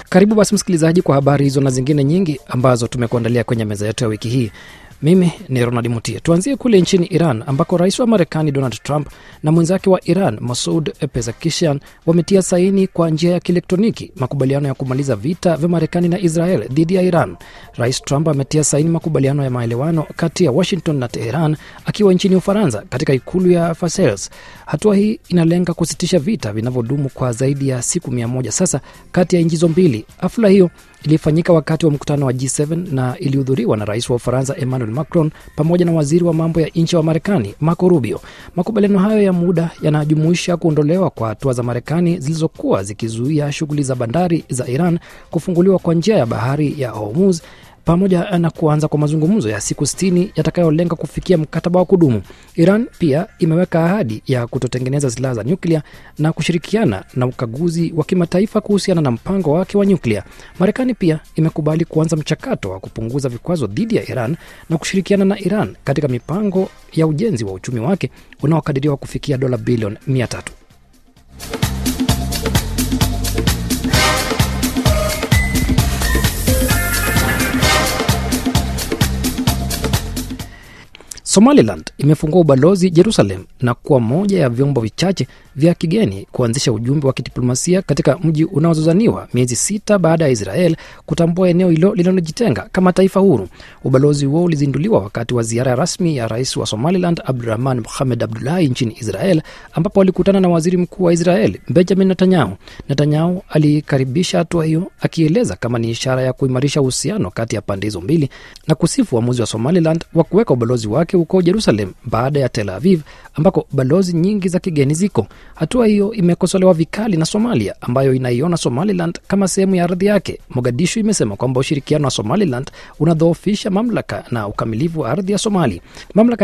Karibu basi msikilizaji, kwa habari hizo na zingine nyingi ambazo tumekuandalia kwenye meza yetu ya wiki hii. Mimi ni Ronald Mutie. Tuanzie kule nchini Iran ambako rais wa Marekani Donald Trump na mwenzake wa Iran Masoud Pezeshkian wametia saini kwa njia ya kielektroniki makubaliano ya kumaliza vita vya Marekani na Israel dhidi ya Iran. Rais Trump ametia saini makubaliano ya maelewano kati ya Washington na Teheran akiwa nchini Ufaransa katika ikulu ya Versailles. Hatua hii inalenga kusitisha vita vinavyodumu kwa zaidi ya siku mia moja sasa kati ya nchi hizo mbili. Hafla hiyo ilifanyika wakati wa mkutano wa G7 na ilihudhuriwa na rais wa Ufaransa Emmanuel Macron pamoja na waziri wa mambo ya nje wa Marekani Marco Rubio. Makubaliano hayo ya muda yanajumuisha kuondolewa kwa hatua za Marekani zilizokuwa zikizuia shughuli za bandari za Iran, kufunguliwa kwa njia ya bahari ya Hormuz pamoja na kuanza kwa mazungumzo ya siku sitini yatakayolenga kufikia mkataba wa kudumu. Iran pia imeweka ahadi ya kutotengeneza silaha za nyuklia na kushirikiana na ukaguzi wa kimataifa kuhusiana na mpango wake wa nyuklia. Marekani pia imekubali kuanza mchakato wa kupunguza vikwazo dhidi ya Iran na kushirikiana na Iran katika mipango ya ujenzi wa uchumi wake unaokadiriwa kufikia dola bilioni mia tatu. Somaliland imefungua ubalozi Jerusalem na kuwa moja ya vyombo vichache vya kigeni kuanzisha ujumbe wa kidiplomasia katika mji unaozozaniwa miezi sita baada ya Israel kutambua eneo hilo linalojitenga kama taifa huru. Ubalozi huo ulizinduliwa wakati wa ziara rasmi ya rais wa Somaliland Abdurahman Mohamed Abdullahi nchini Israel, ambapo alikutana na waziri mkuu wa Israel Benjamin Netanyahu. Netanyahu alikaribisha hatua hiyo akieleza kama ni ishara ya kuimarisha uhusiano kati ya pande hizo mbili na kusifu uamuzi wa Somaliland wa kuweka ubalozi wake huko Jerusalem baada ya Tel Aviv ambako balozi nyingi za kigeni ziko. Hatua hiyo imekosolewa vikali na Somalia ambayo inaiona Somaliland kama sehemu ya ardhi yake. Mogadishu imesema kwamba ushirikiano wa Somaliland unadhoofisha mamlaka na ukamilifu wa ardhi ya Somali. Mamlaka